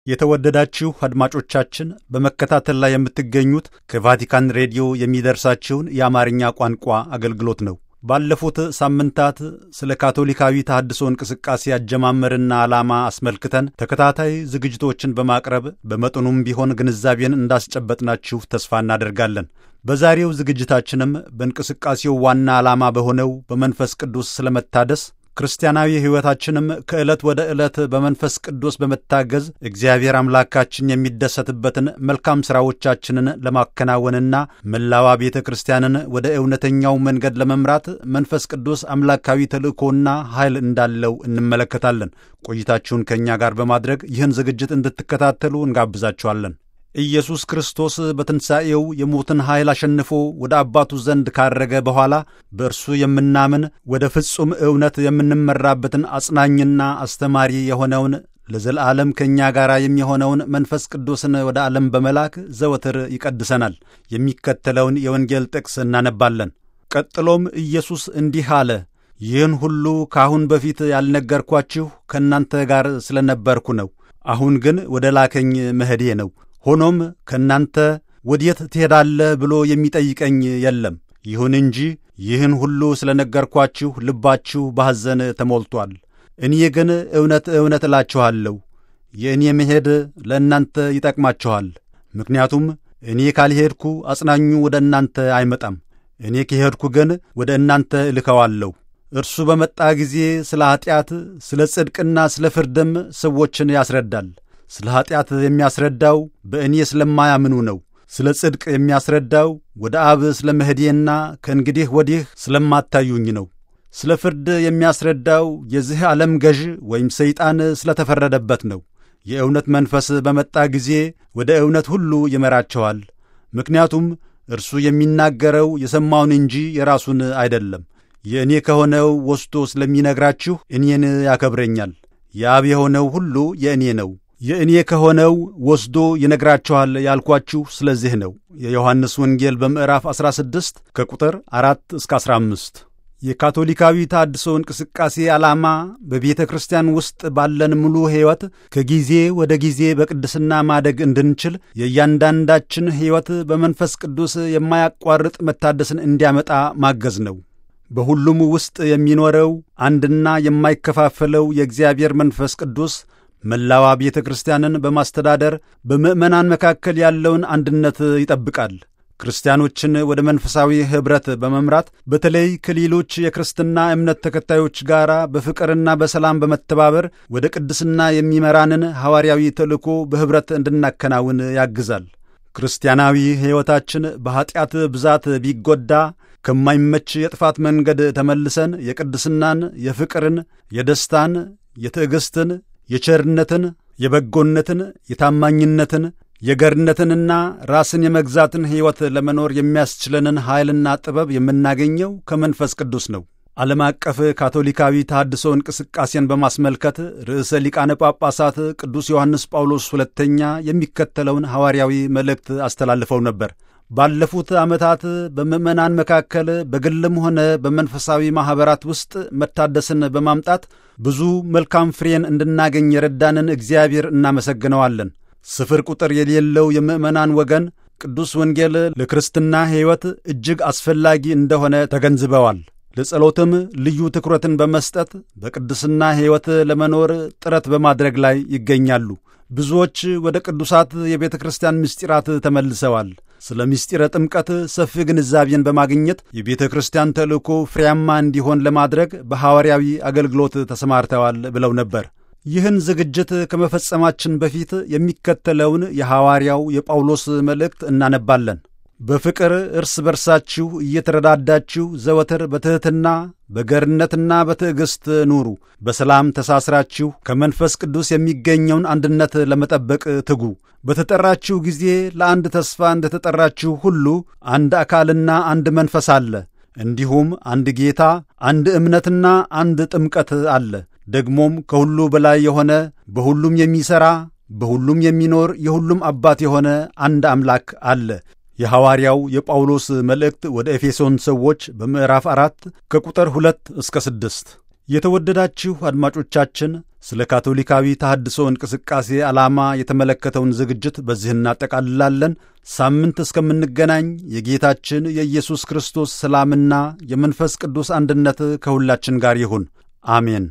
የተወደዳችሁ አድማጮቻችን በመከታተል ላይ የምትገኙት ከቫቲካን ሬዲዮ የሚደርሳችሁን የአማርኛ ቋንቋ አገልግሎት ነው። ባለፉት ሳምንታት ስለ ካቶሊካዊ ተሐድሶ እንቅስቃሴ አጀማመርና ዓላማ አስመልክተን ተከታታይ ዝግጅቶችን በማቅረብ በመጠኑም ቢሆን ግንዛቤን እንዳስጨበጥናችሁ ተስፋ እናደርጋለን። በዛሬው ዝግጅታችንም በእንቅስቃሴው ዋና ዓላማ በሆነው በመንፈስ ቅዱስ ስለመታደስ ክርስቲያናዊ ሕይወታችንም ከዕለት ወደ ዕለት በመንፈስ ቅዱስ በመታገዝ እግዚአብሔር አምላካችን የሚደሰትበትን መልካም ሥራዎቻችንን ለማከናወንና መላዋ ቤተ ክርስቲያንን ወደ እውነተኛው መንገድ ለመምራት መንፈስ ቅዱስ አምላካዊ ተልእኮና ኃይል እንዳለው እንመለከታለን። ቆይታችሁን ከእኛ ጋር በማድረግ ይህን ዝግጅት እንድትከታተሉ እንጋብዛችኋለን። ኢየሱስ ክርስቶስ በትንሣኤው የሞትን ኃይል አሸንፎ ወደ አባቱ ዘንድ ካረገ በኋላ በእርሱ የምናምን ወደ ፍጹም እውነት የምንመራበትን አጽናኝና አስተማሪ የሆነውን ለዘላለም ከእኛ ጋር የሚሆነውን መንፈስ ቅዱስን ወደ ዓለም በመላክ ዘወትር ይቀድሰናል። የሚከተለውን የወንጌል ጥቅስ እናነባለን። ቀጥሎም ኢየሱስ እንዲህ አለ፣ ይህን ሁሉ ከአሁን በፊት ያልነገርኳችሁ ከእናንተ ጋር ስለ ነበርኩ ነው። አሁን ግን ወደ ላከኝ መሄዴ ነው። ሆኖም ከእናንተ ወዴት ትሄዳለህ ብሎ የሚጠይቀኝ የለም። ይሁን እንጂ ይህን ሁሉ ስለ ነገርኳችሁ ልባችሁ በሐዘን ተሞልቶአል። እኔ ግን እውነት እውነት እላችኋለሁ የእኔ መሄድ ለእናንተ ይጠቅማችኋል። ምክንያቱም እኔ ካልሄድኩ አጽናኙ ወደ እናንተ አይመጣም። እኔ ከሄድኩ ግን ወደ እናንተ እልከዋለሁ። እርሱ በመጣ ጊዜ ስለ ኀጢአት፣ ስለ ጽድቅና ስለ ፍርድም ሰዎችን ያስረዳል። ስለ ኀጢአት የሚያስረዳው በእኔ ስለማያምኑ ነው። ስለ ጽድቅ የሚያስረዳው ወደ አብ ስለ መሄዴና ከእንግዲህ ወዲህ ስለማታዩኝ ነው። ስለ ፍርድ የሚያስረዳው የዚህ ዓለም ገዥ ወይም ሰይጣን ስለተፈረደበት ነው። የእውነት መንፈስ በመጣ ጊዜ ወደ እውነት ሁሉ ይመራቸዋል። ምክንያቱም እርሱ የሚናገረው የሰማውን እንጂ የራሱን አይደለም። የእኔ ከሆነው ወስዶ ስለሚነግራችሁ እኔን ያከብረኛል። የአብ የሆነው ሁሉ የእኔ ነው። የእኔ ከሆነው ወስዶ ይነግራችኋል ያልኳችሁ ስለዚህ ነው። የዮሐንስ ወንጌል በምዕራፍ 16 ከቁጥር 4 እስከ 15። የካቶሊካዊ ተሐድሶ እንቅስቃሴ ዓላማ በቤተ ክርስቲያን ውስጥ ባለን ሙሉ ሕይወት ከጊዜ ወደ ጊዜ በቅድስና ማደግ እንድንችል የእያንዳንዳችን ሕይወት በመንፈስ ቅዱስ የማያቋርጥ መታደስን እንዲያመጣ ማገዝ ነው። በሁሉም ውስጥ የሚኖረው አንድና የማይከፋፈለው የእግዚአብሔር መንፈስ ቅዱስ መላዋ ቤተ ክርስቲያንን በማስተዳደር በምዕመናን መካከል ያለውን አንድነት ይጠብቃል። ክርስቲያኖችን ወደ መንፈሳዊ ኅብረት በመምራት በተለይ ከሌሎች የክርስትና እምነት ተከታዮች ጋር በፍቅርና በሰላም በመተባበር ወደ ቅድስና የሚመራንን ሐዋርያዊ ተልእኮ በኅብረት እንድናከናውን ያግዛል። ክርስቲያናዊ ሕይወታችን በኀጢአት ብዛት ቢጎዳ ከማይመች የጥፋት መንገድ ተመልሰን የቅድስናን፣ የፍቅርን፣ የደስታን፣ የትዕግሥትን የቸርነትን፣ የበጎነትን፣ የታማኝነትን፣ የገርነትንና ራስን የመግዛትን ሕይወት ለመኖር የሚያስችለንን ኃይልና ጥበብ የምናገኘው ከመንፈስ ቅዱስ ነው። ዓለም አቀፍ ካቶሊካዊ ተሐድሶ እንቅስቃሴን በማስመልከት ርዕሰ ሊቃነ ጳጳሳት ቅዱስ ዮሐንስ ጳውሎስ ሁለተኛ የሚከተለውን ሐዋርያዊ መልእክት አስተላልፈው ነበር። ባለፉት ዓመታት በምዕመናን መካከል በግልም ሆነ በመንፈሳዊ ማኅበራት ውስጥ መታደስን በማምጣት ብዙ መልካም ፍሬን እንድናገኝ የረዳንን እግዚአብሔር እናመሰግነዋለን። ስፍር ቁጥር የሌለው የምዕመናን ወገን ቅዱስ ወንጌል ለክርስትና ሕይወት እጅግ አስፈላጊ እንደሆነ ተገንዝበዋል። ለጸሎትም ልዩ ትኩረትን በመስጠት በቅድስና ሕይወት ለመኖር ጥረት በማድረግ ላይ ይገኛሉ። ብዙዎች ወደ ቅዱሳት የቤተ ክርስቲያን ምስጢራት ተመልሰዋል። ስለ ምስጢረ ጥምቀት ሰፊ ግንዛቤን በማግኘት የቤተ ክርስቲያን ተልእኮ ፍሬያማ እንዲሆን ለማድረግ በሐዋርያዊ አገልግሎት ተሰማርተዋል ብለው ነበር። ይህን ዝግጅት ከመፈጸማችን በፊት የሚከተለውን የሐዋርያው የጳውሎስ መልእክት እናነባለን። በፍቅር እርስ በርሳችሁ እየተረዳዳችሁ ዘወትር በትሕትና በገርነትና በትዕግሥት ኑሩ። በሰላም ተሳስራችሁ ከመንፈስ ቅዱስ የሚገኘውን አንድነት ለመጠበቅ ትጉ። በተጠራችሁ ጊዜ ለአንድ ተስፋ እንደ ተጠራችሁ ሁሉ አንድ አካልና አንድ መንፈስ አለ። እንዲሁም አንድ ጌታ፣ አንድ እምነትና አንድ ጥምቀት አለ። ደግሞም ከሁሉ በላይ የሆነ በሁሉም የሚሠራ በሁሉም የሚኖር የሁሉም አባት የሆነ አንድ አምላክ አለ። የሐዋርያው የጳውሎስ መልእክት ወደ ኤፌሶን ሰዎች በምዕራፍ አራት ከቁጥር ሁለት እስከ ስድስት የተወደዳችሁ አድማጮቻችን ስለ ካቶሊካዊ ተሐድሶ እንቅስቃሴ ዓላማ የተመለከተውን ዝግጅት በዚህ እናጠቃልላለን። ሳምንት እስከምንገናኝ የጌታችን የኢየሱስ ክርስቶስ ሰላምና የመንፈስ ቅዱስ አንድነት ከሁላችን ጋር ይሁን። አሜን።